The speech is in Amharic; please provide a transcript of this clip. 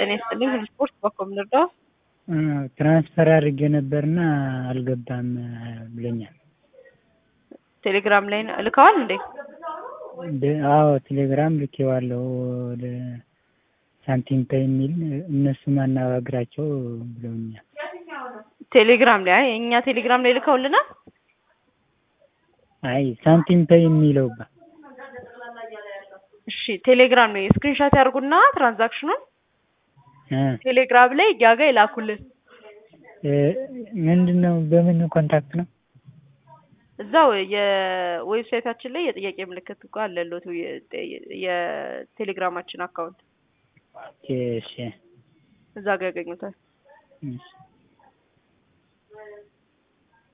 ጤና ይስጥልኝ። ሁሉ ስፖርት በኮም ልርዳው? ትራንስፈር አድርጌ ነበርና አልገባም ብሎኛል። ቴሌግራም ላይ ነው ልከዋል እንዴ? አዎ ቴሌግራም ልኬዋለሁ ወደ ሳንቲም ፔይ የሚል እነሱ ማናባግራቸው ብለውኛል። ቴሌግራም ላይ አይ እኛ ቴሌግራም ላይ ልከውልናል። አይ ሳንቲም ፔይ የሚለው ባ እሺ ቴሌግራም ላይ ስክሪንሾት ያርጉና ትራንዛክሽኑን እ ቴሌግራም ላይ እኛ ጋር ይላኩልን። ምንድን ነው በምን ኮንታክት ነው? እዛው የዌብሳይታችን ላይ የጥያቄ ምልክት እኮ አለሎት የቴሌግራማችን አካውንት ኦኬ እሺ እዛ ጋር ያገኙታል። እሺ